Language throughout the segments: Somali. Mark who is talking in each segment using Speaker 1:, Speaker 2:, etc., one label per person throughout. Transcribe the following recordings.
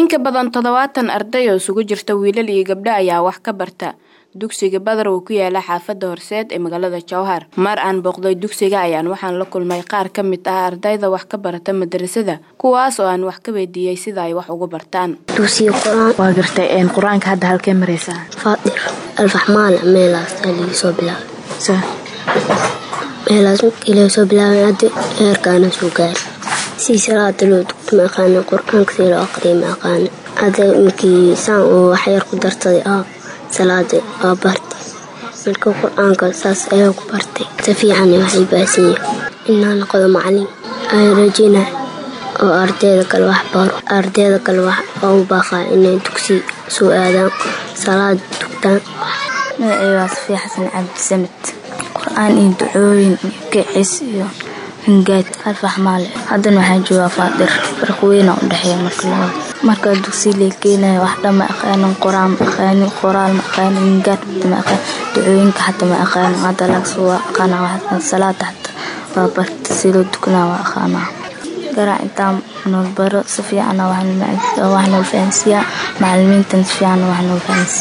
Speaker 1: In ka badan toddobaatan arday oo isugu jirta wiilal iyo gabdho ayaa wax ka barta dugsiga Badar oo ku yaala xaafadda Horseed ee magaalada Jowhar. Mar aan booqday dugsiga ayaan waxaan la kulmay qaar ka mid ah ardayda wax ka barata madrasada kuwaas oo aan wax ka weydiiyey sida ay wax ugu bartaan.
Speaker 2: dugsiga quraan
Speaker 3: waa gartay een qur-aanka hadda halkee maraysaa
Speaker 2: faadir alfaxmaal meelaas ayaa soo bilaabay
Speaker 3: sa
Speaker 2: meelaas markii laga soo bilaabay hadda heerkaana soo gaaray si salaada loo dugto ma aqaana qur-aanka si loo aqriya ma aqaana hadda markii saan oo waxyar ku darsaday ah salaada waa bartay marka qur-aanka saas ayaa ku bartay si fiican waxay baasan yahay inaa noqdo macalin aan rajeyna oo ardayda kale wax baro ardayda kale wax oo u baaqaa inay dugsi soo aadaan salaad dugtaan
Speaker 3: magacay waa safiya xasan cabdisamed qur-aan iyo ducooyin iyo kicis iyo hingaad alfax maale haddana waxaan joogaa faadir farq weyna u dhexeeya marka labada marka dugsi la keenaya wax dhan ma aqaanin qur-aan ma aqaanin qoraal ma aqaanin hingaad xata ma aqaanin ducooyinka xata ma aqaanin hadda laagso waa aqaana wax salaada xata waa barta si loo dukanaa waa aqaanaa garaac intaan nool baro si fiican wax nool fahansiiyaa macalimiintan si fiican wax nool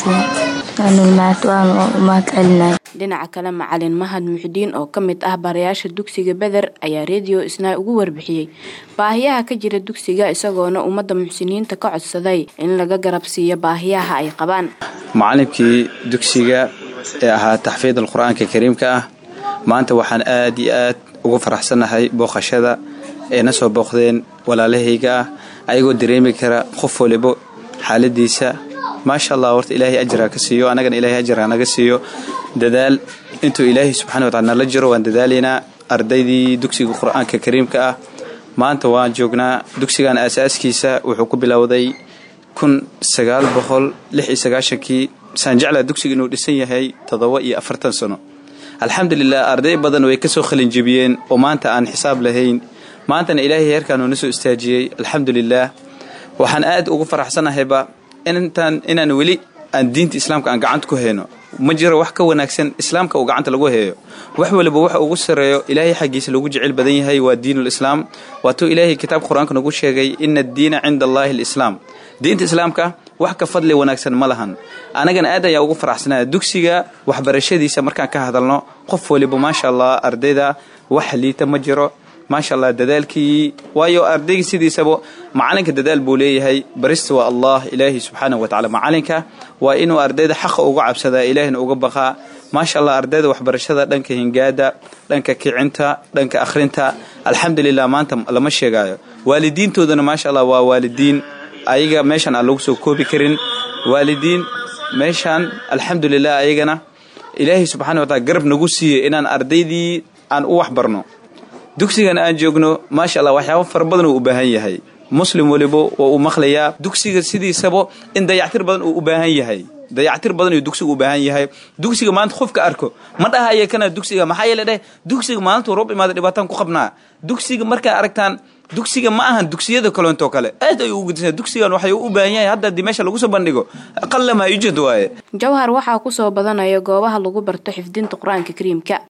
Speaker 3: fahansiiyaa waanu mahad celinaya
Speaker 1: Dhinaca kale macalin Mahad Muxdiin oo ka mid ah barayaasha dugsiga Badar ayaa radio isna ugu warbixiyey baahiyaha ka jira dugsiga isagoona ummadda muxsiniinta ka codsaday in laga garab siiyo baahiyaha ay qabaan.
Speaker 4: macalinkii dugsiga ee ahaa taxfiid alqur-aanka kariimka ah maanta waxaan aad iyo aad ugu faraxsanahay booqashada ee na soo booqdeen walaalahayga ah ayagoo dareemi kara qof walibo xaaladiisa maasha allah horta ilaahay ajaraa ka siiyo annagana ilaahay ajaraa naga siiyo dadaal intuu ilaahay subxana watacala nala jiro waan dadaalaynaa ardaydii dugsiga qur-aanka kariimka ah maanta waan joognaa dugsigan aasaaskiisa wuxuu ku bilowday kun sagaal boqol lix iyo sagaashankii saan jeclaa dugsiga inuu dhisan yahay toddoba iyo afartan sano alxamdulilah arday badan way kasoo khalinjebiyeen oo maanta aan xisaab lahayn maantana ilaahay heerkaanuu na soo istaajiyey alxamdulilah waxaan aad ugu faraxsanahayba intaan inaan weli aan diinta islaamka aan gacanta ku hayno ma jiro wax ka wanaagsan islaamka uu gacanta lagu heeyo wax waliba waxa ugu sareeyo ilaahay xaggiisa lagu jecel badan yahay waa diinul islaam waatuu ilaahay kitaabka qur-aanka nagu sheegay ina addiina cinda allaahi alislaam diinta islaamka wax ka fadli wanaagsan ma lahan anagana aad ayaa ugu faraxsanaya dugsiga waxbarashadiisa markaan ka hadalno qof waliba maasha allah ardayda wax liita ma jiro maasha allah dadaalkii waayo ardayga sidiisaba macalinka dadaal buu leeyahay barista waa allah ilaahi subxaanahu watacaala macalinka waa inuu ardayda xaqa uga cabsadaa ilaahina uga baqaa maasha allah ardayda waxbarashada dhanka hingaada dhanka kicinta dhanka akhrinta alxamdulilah maanta lama sheegaayo waalidiintoodana maasha allah waa waalidiin ayaga meeshan aan lagu soo koobi karin waalidiin meeshaan alxamdulilah ayagana ilaahay subxana watacala garab nagu siiyey inaan ardaydii aan u waxbarno dugsigan aan joogno maasha allah waxyaaba fara badan uu u baahan yahay muslim waliba waa uu maqlayaa dugsiga sidiisaba in dayactir badan uu u baahan yahay dayactir badan uu dugsiga u baahan yahay dugsiga maanta qofka arko ma dhahaya kana dugsiga maxaa yeele dheh dugsiga maalintuu roob imaada dhibaataan ku qabnaa dugsiga markaa aragtaan dugsiga ma ahan dugsiyada kaleentoo kale aad ay ugu gudisna dugsigan waxay u baahan yahay hadda haddii meesha lagu soo bandhigo qallama yujad waaye
Speaker 1: Jowhar waxaa ku soo badanaya goobaha lagu barto xifdinta Qur'aanka Kariimka